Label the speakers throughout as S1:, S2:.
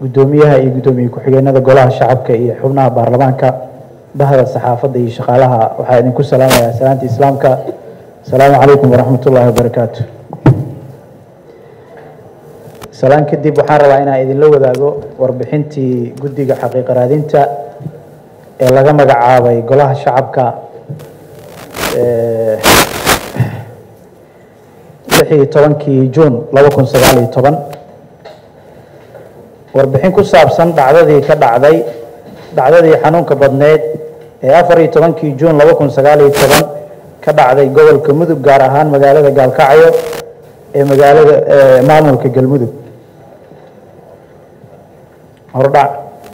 S1: guddoomiyaha iyo guddoomiye ku-xigeenada golaha shacabka iyo xubnaha baarlamaanka bahda saxaafadda iyo shaqaalaha waxaa idinku salaamayaa salaanta islaamka asalaamu calaykum waraxmat ullaahi wabarakaatu salaan kadib waxaan rabaa inaan idinla wadaago warbixintii guddiga xaqiiqa raadinta ee laga magacaabay golaha shacabka lix iyo tobankii juun laba kun sagaal iyo toban warbixin ku saabsan dhacdadii ka dhacday dhacdadii xanuunka badneed ee afar iyo tobankii juun laba kun sagaal iyo toban ka dhacday gobolka mudug gaar ahaan magaalada gaalkacyo ee magaalada maamulka galmudug hordhac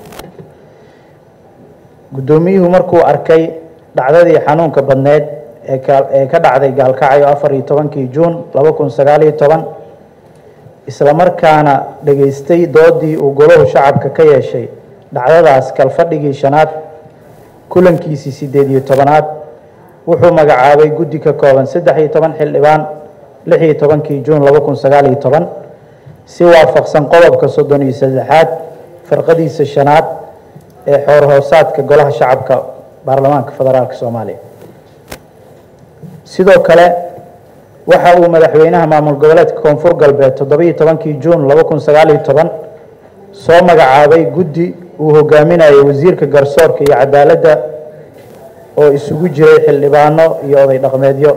S1: guddoomiyuhu markuu arkay dhacdadii xanuunka badneed ee ka dhacday gaalkacyo afar iyo tobankii juun laba kun sagaal iyo toban isla markaana dhageystay doodii uu golahu shacabka ka yeeshay dhacdadaas kalfadhigii shanaad kulankiisii siddeed iyo tobanaad wuxuu magacaabay guddi ka kooban saddex iyo toban xildhibaan lix iyo tobankii juun laba kun sagaal iyo toban si waafaqsan qodobka soddon iyo saddexaad firqadiisa shanaad ee xoor hoosaadka golaha shacabka baarlamaanka federaalk soomaaliya sidoo kale waxa uu madaxweynaha maamul goboleedka koonfur galbeed toddobiiyo tobankii juun laba kun sagaal iyo toban soo magacaabay guddi uu hogaaminayo wasiirka garsoorka iyo cadaaladda oo isugu jiray xildhibaano iyo oday dhaqmeedyo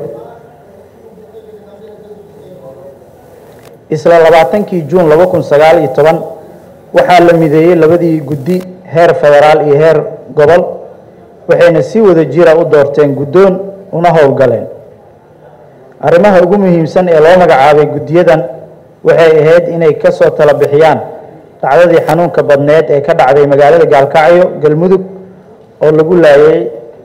S1: isla labaatankii juun laba kun sagaal iyo toban waxaa la mideeyey labadii guddi heer federaal iyo heer gobol waxayna si wada jira u doorteen guddoon una howlgaleen arrimaha ugu muhiimsan ee loo magacaabay guddiyadan waxay ahayd inay ka soo tala bixiyaan dhacdadii xanuunka badneed ee ka dhacday magaalada gaalkacyo galmudug oo lagu laayay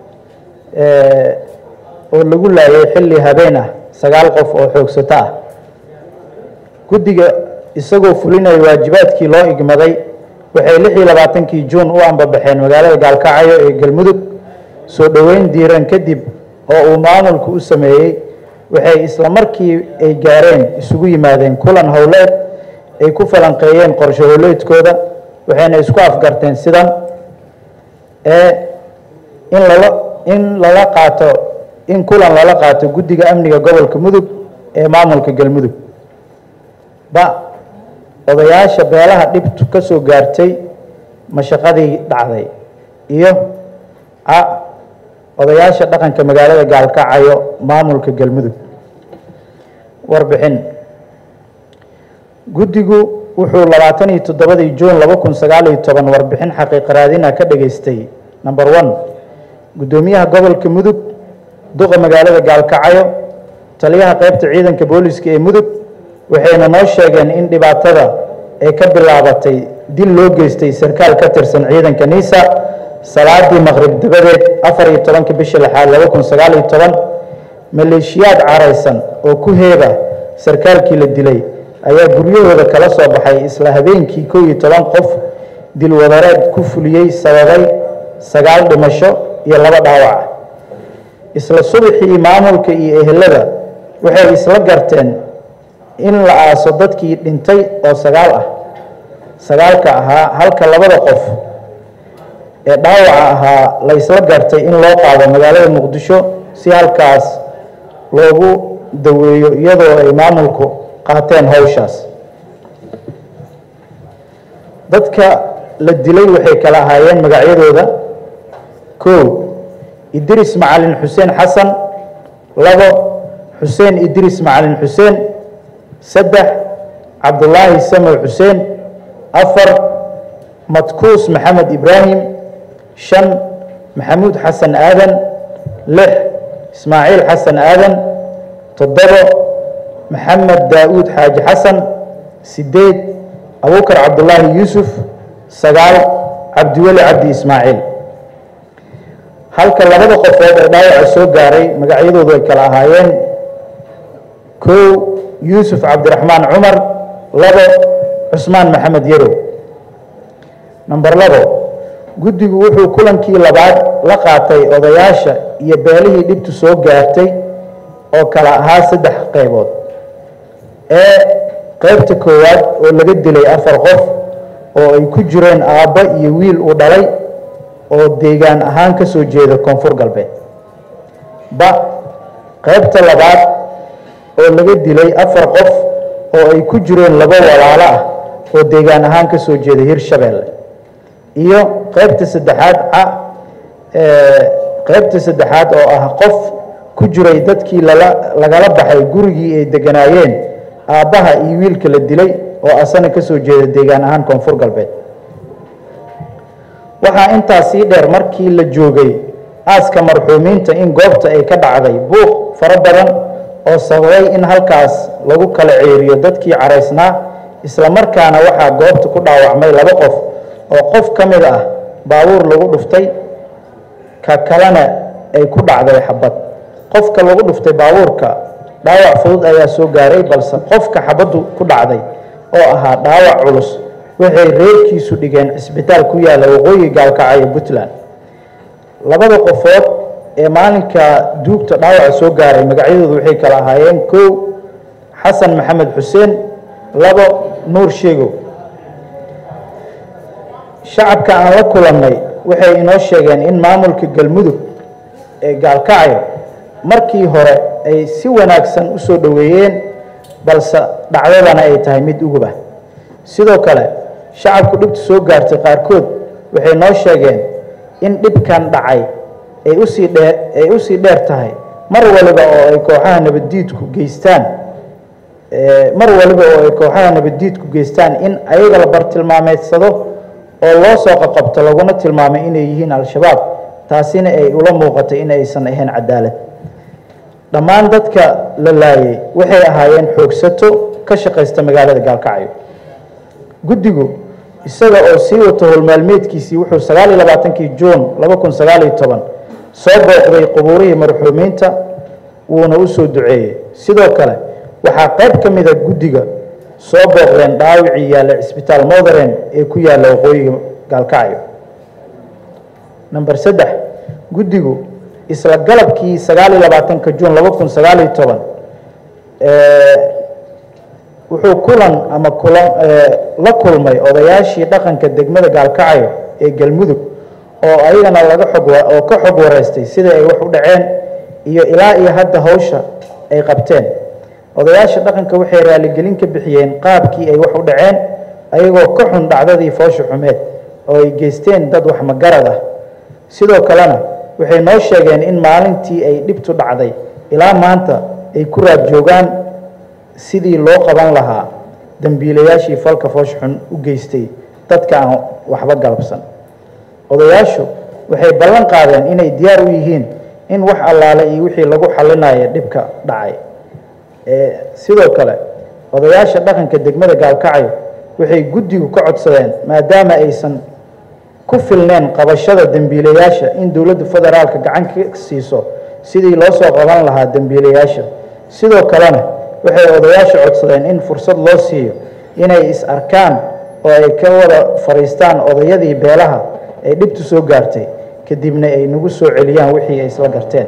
S1: oo lagu laayay xilli habeen ah sagaal qof oo xoogsato ah guddiga isagoo fulinaya waajibaadkii loo igmaday waxay lix iyo labaatankii juun u ambabaxeen magaalada gaalkacyo ee galmudug soo dhoweyn diiran kadib oo uu maamulku u sameeyey waxay isla markii ay gaareen isugu yimaadeen kulan howleed ay ku falanqeeyeen qorshe howleedkooda waxayna isku afgarteen sidan ee in lala in lala qaato in kulan lala qaato guddiga amniga gobolka mudug ee maamulka galmudug ba odayaasha beelaha dhibtu ka soo gaartay mashaqadii dhacday iyo a odayaasha dhaqanka magaalada gaalkacyo maamulka galmudug warbixin guddigu wuxuu labaatan iyo toddobadii juun laba kun sagaal iyo toban warbixin xaqiiqa raadina ka dhageystay number one guddoomiyaha gobolka mudug duqa magaalada gaalkacyo taliyaha qeybta ciidanka booliska ee mudug waxayna noo sheegeen in dhibaatada ay ka bilaabatay dil loo geystay sarkaal ka tirsan ciidanka niisa salaadii maqrib dabadeed afar iyo tobanka bisha lixaad laba kun sagaal iyo toban maleeshiyaad caraysan oo ku heeba sarkaalkii la dilay ayaa guryahooda kala soo baxay isla habeenkii kow iyo toban qof dilwadareed ku fuliyey sababay sagaal dhimasho iyo laba dhaawac isla subaxii maamulka iyo ehelada waxay isla garteen in la aaso dadkii dhintay oo sagaal ah sagaalka ahaa halka labada qof ee dhaawaca ahaa la isla gartay in loo qaado magaalada muqdisho si halkaas loogu daweeyo iyadoo ay maamulku qaateen howshaas dadka la dilay waxay kala ahaayeen magacyadooda kow idris macalin xuseen xasan labo xuseen idris macalin xuseen saddex cabdulaahi samow xuseen afar madkuus maxamed ibraahim shan maxamuud xasan aadan lix ismaaciil xasan aadan toddobo maxamed daa'uud xaaji xasan sideed abubakar cabdulaahi yuusuf sagaal cabdiweli cabdi ismaaciil halka labada qofood ee dhaawaca soo gaaray magacyadoodu ay kala ahaayeen kow yuusuf cabdiraxmaan cumar labo cusmaan maxamed yarow number labo guddigu wuxuu kulankii labaad la qaatay odayaasha iyo beelihii dhibtu soo gaartay oo kala ahaa saddex qaybood ee qaybta koowaad oo laga dilay afar qof oo ay ku jireen aabbo iyo wiil uu dhalay oo deegaan ahaan ka soo jeeda koonfur galbeed ba qaybta labaad oo laga dilay afar qof oo ay ku jireen laba walaalo ah oo deegaan ahaan ka soo jeeda hirshabeelle iyo qaybta saddexaad ca qaybta saddexaad oo ah qof ku jiray dadkii lala lagala baxay gurigii ay deganaayeen aabbaha iyo wiilka la dilay oo asana ka soo jeeda deegaan ahaan koonfur galbeed waxaa intaas sii dheer markii la joogay aaska marxuumiinta in goobta ay ka dhacday buuq fara badan oo sababay in halkaas lagu kala ceeriyo dadkii caraysnaa isla markaana waxaa goobta ku dhaawacmay laba qof oo qof ka mid ah baabuur lagu dhuftay ka kalena ay ku dhacday xabad qofka lagu dhuftay baabuurka dhaawac fudud ayaa soo gaaray balse qofka xabaddu ku dhacday oo ahaa dhaawac culus waxay reerkiisu dhigeen cisbitaal ku yaalla waqooyi gaalkacyo puntland labada qofood ee maalinka duugta dhaawaca soo gaaray magacyadoodu waxay kala ahaayeen kow xasan maxamed xuseen labo nuur sheegow shacabka aan la kulannay waxay inoo sheegeen in maamulka galmudug ee gaalkacyo markii hore ay si wanaagsan u soo dhoweeyeen balse dhacdadana ay tahay mid ugub ah sidoo kale shacabku dhibta soo gaartay qaarkood waxay noo sheegeen in dhibkan dhacay ay usii dheer ay usii dheer tahay mar waliba oo ay kooxaha nabaddiidku geystaan mar waliba oo ay kooxaha nabaddiidku geystaan in ayaga la bartilmaameedsado oo loo soo qaqabto laguna tilmaamay inay yihiin al-shabaab taasina ay ula muuqatay in aysan ahayn cadaalad dhammaan dadka la laayay waxay ahaayeen xoogsato ka shaqaysta magaalada gaalkacyo guddigu isaga oo sii wato howlmaalmeedkiisii wuxuu sagaal iyo labaatankii juun laba kun sagaal iyo toban soo booqday qubuurihii marxuumiinta wuuna u soo duceeyey sidoo kale waxaa qayb ka mida guddiga soo booqdeen dhaawicii yaalla cisbitaal moderen ee ku yaalla waqooyiga gaalkacyo namber saddex guddigu isla galabkii sagaal iyo labaatanka juun laba kun sagaal iyo toban wuxuu kulan ama kula la kulmay odayaashii dhaqanka degmada gaalkacyo ee galmudug oo ayagana laga xog oo ka xog wareystay sida ay wax u dhaceen iyo ilaa iyo hadda hawsha ay qabteen odayaasha dhaqanka waxay raaligelin ka bixiyeen qaabkii ay wax u dhaceen ayagoo ka xun dhacdadii foosha xumeed oo ay geysteen dad wax magarad ah sidoo kalena waxay noo sheegeen in maalintii ay dhibtu dhacday ilaa maanta ay ku raad joogaan sidii loo qaban lahaa dembiilayaashii falka foosh xun u geystay dadka aan waxba galabsan odayaashu waxay ballan qaadeen inay diyaar u yihiin in wax allaale iyo wixii lagu xallinayo dhibka dhacay sidoo kale odayaasha dhaqanka degmada gaalkacyo waxay guddigu ka codsadeen maadaama aysan ku filneen qabashada dembiilayaasha in dowladda federaalka gacan ka siiso sidii loo soo qaban lahaa dembiilayaasha sidoo kalena waxay odayaasha codsadeen in fursad loo siiyo inay is arkaan oo ay ka wada fadhiistaan odayadii beelaha ay dhibtu soo gaartay kadibna ay nagu soo celiyaan wixii ay isla garteen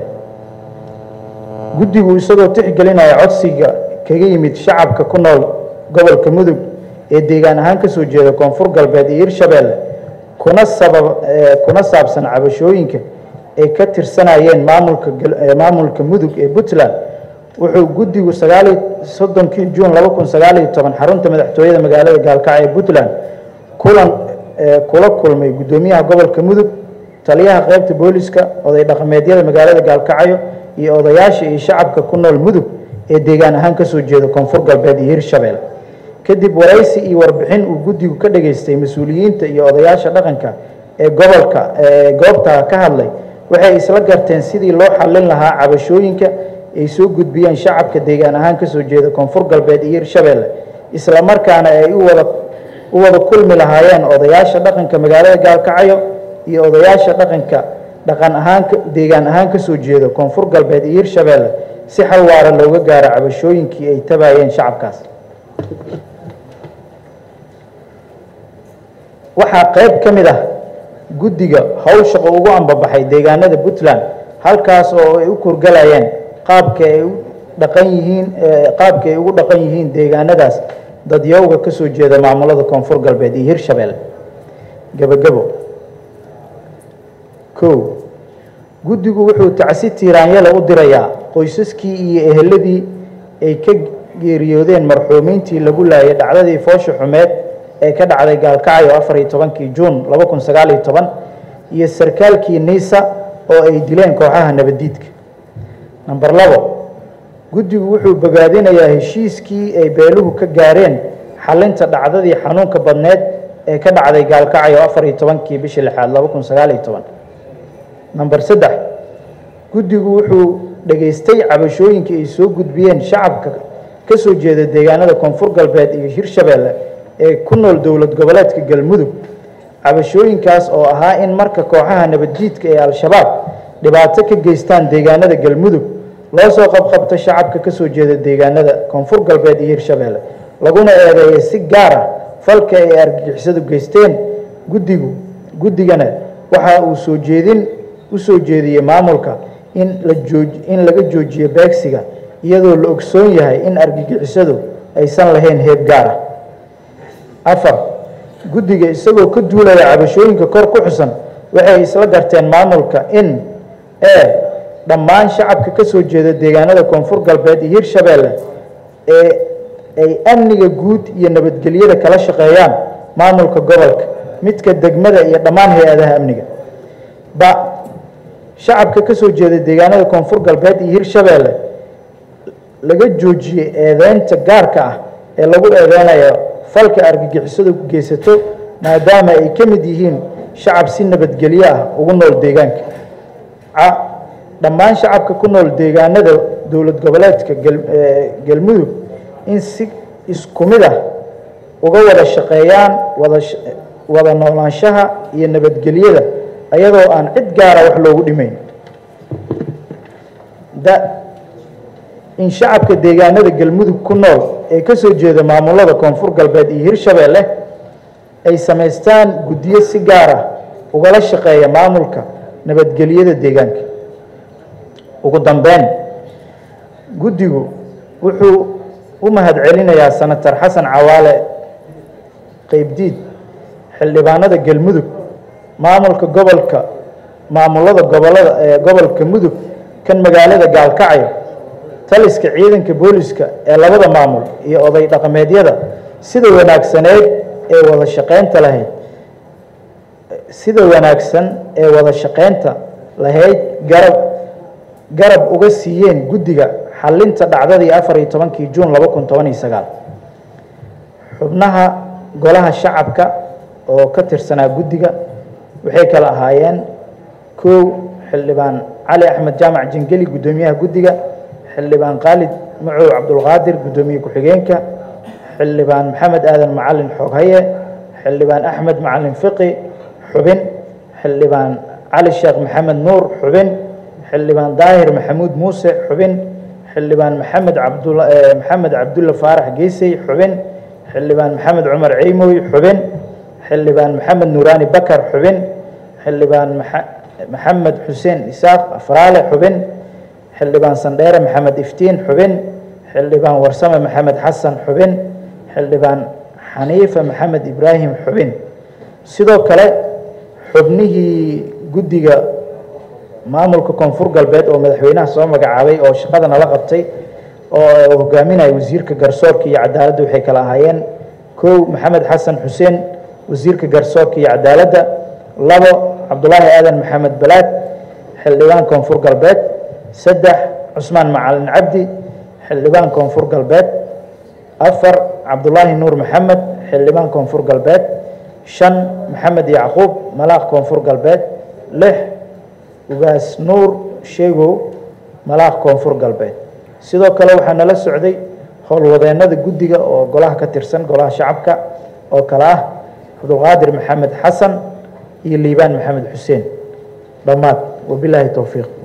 S1: guddigu isagoo tixgelinaya codsiga kaga yimid shacabka ku nool gobolka mudug ee deegaan ahaan ka soo jeeda koonfur galbeed iyo hirshabeelle kuna sabab kuna saabsan cabashooyinka ay ka tirsanayeen maamulka maamulka mudug ee puntland wuxuu guddigu sagaaliyo soddonkii juun laba kun sagaaliyo toban xarunta madaxtooyada magaalada gaalkacyo ee puntland kulan kula kulmay guddoomiyaha gobolka mudug taliyaha qaybta booliska oday dhaqameedyada magaalada gaalkacyo iyo odayaasha iyo shacabka ku nool mudug ee deegaan ahaan ka soo jeeda koonfur galbeed iyo hirshabelle kadib waraysi iyo warbixin uu guddigu ka dhageystay mas-uuliyiinta iyo odayaasha dhaqanka ee gobolka ee goobta ka hadlay waxay isla garteen sidii loo xallin lahaa cabashooyinka ay soo gudbiyeen shacabka deegaan ahaan ka soo jeeda koonfur galbeed iyo hirshabelle isla markaana ay u wada u wada kulmi lahaayeen odayaasha dhaqanka magaalada gaalkacyo iyo odayaasha dhaqanka dhaqan ahaan deegaan ahaan ka soo jeeda koonfur galbeed iyo hirshabelle si xal waara looga gaaro cabashooyinkii ay tabayeen shacabkaas waxaa qayb ka mid ah guddiga howshaqo ugu ambabaxay deegaanada puntland halkaas oo ay u kurgalayeen qaabka ay u dhaqan yihiin qaabka ay ugu dhaqan yihiin deegaanadaas dadyowga ka soo jeeda maamulada koonfur galbeed iyo hirshabelle gebagebo kow guddigu wuxuu tacsi tiiraanyale u dirayaa qoysaskii iyo eheladii ay ka geeriyoodeen marxuumiintii lagu laayay dhacdadii foosha xumeed ee ka dhacday gaalkacyo afar iyo tobankii juun laba kun sagaal iyo toban iyo sarkaalkii niisa oo ay dileen kooxaha nabaddiidka namber labo guddigu wuxuu bogaadinayaa heshiiskii ay beeluhu ka gaareen xalinta dhacdadii xanuunka badneed ee ka dhacday gaalkacyo afar iyo tobankii bishii lixaad laba kun sagaal iyo toban namber saddex guddigu wuxuu dhegaystay cabashooyinkii ay soo gudbiyeen shacabka ka soo jeeda deegaanada koonfur galbeed iyo hirshabelle ee ku nool dowlad goboleedka galmudug cabashooyinkaas oo ahaa in marka kooxaha nabadjiidka ee al-shabaab dhibaato ka geystaan deegaanada galmudug loo soo qabqabto shacabka ka soo jeeda deegaanada koonfur galbeed iyo hirshabelle laguna eedeeyay si gaar ah falka ay argagixisadu geysteen guddigu guddigana waxa uu soo jeedin u soo jeediyey maamulka in la jooj in laga joojiyo beegsiga iyadoo la ogsoon yahay in argagixisadu aysan lahayn heeb gaar ah afar guddiga isagoo ka duulaya cabashooyinka kor ku xusan waxay isla garteen maamulka in e dhammaan shacabka ka soo jeeda deegaanada koonfur galbeed iyo hirshabelle ee ay amniga guud iyo nabadgelyada kala shaqeeyaan maamulka gobolka midka degmada iyo dhammaan hay-adaha amniga ba shacabka ka soo jeeda deegaanada koonfur galbeed iyo hirshabelle laga joojiyey eedeynta gaarka ah ee lagu eedeynayo falka argagixisadu geysato maadaama ay ka mid yihiin shacab si nabadgelyo ah ugu nool deegaanka ca dhammaan shacabka ku nool deegaanada dowlad goboleedka galmudug in si isku mid ah uga wada shaqeeyaan wada wada noolaanshaha iyo nabadgelyada ayadoo aan cid gaara wax loogu dhimayn da in shacabka deegaanada galmudug ku nool ee ka soo jeeda maamulada koonfur galbeed iyo hirshabelle ay samaystaan guddiyo si gaar ah ugala shaqeeya maamulka nabadgelyada deegaanka ugu dambeyn guddigu wuxuu u mahadcelinayaa senator xasan cawaale qeybdiid xildhibaanada galmudug maamulka gobolka maamulada gobolada ee gobolka mudug kan magaalada gaalkacyo taliska ciidanka booliska ee labada maamul iyo oday dhaqameedyada sida wanaagsaneed ee wada shaqeynta lahayd sida wanaagsan ee wada shaqeynta lahayd garab garab uga siiyeen guddiga xalinta dhacdadii afar iyo tobankii juun laba kun toban iyo sagaal xubnaha golaha shacabka oo ka tirsanaa guddiga waxay kala ahaayeen kow xildhibaan cali axmed jaamac jingeli guddoomiyaha guddiga xildhibaan khaalid macow cabdulqaadir guddoomiye ku-xigeenka xildhibaan maxamed aadan macalin xooghaye xildhibaan axmed macalin fiqi xubin xildhibaan cali sheekh maxamed nuur xubin xildhibaan daahir maxamuud muuse xubin xildhibaan maxamed cabdula maxamed cabdulla faarax geysey xubin xildhibaan maxamed cumar ceymoy xubin xildhibaan maxamed nuuraani bakar xubin xildhibaan maxamed xuseen isaaq afraale xubin xildhibaan sandheere maxamed iftiin xubin xildhibaan warsame maxamed xasan xubin xildhibaan xaniifa maxamed ibraahim xubin sidoo kale xubnihii guddiga maamulka koonfur galbeed oo madaxweynaha soo magacaabay oo shaqada nala qabtay oo hogaaminaya wasiirka garsoorka iyo cadaaladda waxay kala ahaayeen kow maxamed xasan xuseen wasiirka garsoorka iyo cadaaladda labo cabdulaahi aadan maxamed balaad xildhibaan koonfur galbeed saddex cusmaan macalin cabdi xildhibaan koonfur galbeed afar cabdulaahi nuur maxamed xildhibaan koonfur galbeed shan maxamed yacquub malaaq koonfur galbeed lix ugaas nuur sheegow malaaq koonfur galbeed sidoo kale waxaa nala socday howlwadeennada guddiga oo golaha ka tirsan golaha shacabka oo kale ah cabdulqaadir maxamed xasan iyo liibaan maxamed xuseen dhammaad wabilaahi towfiiq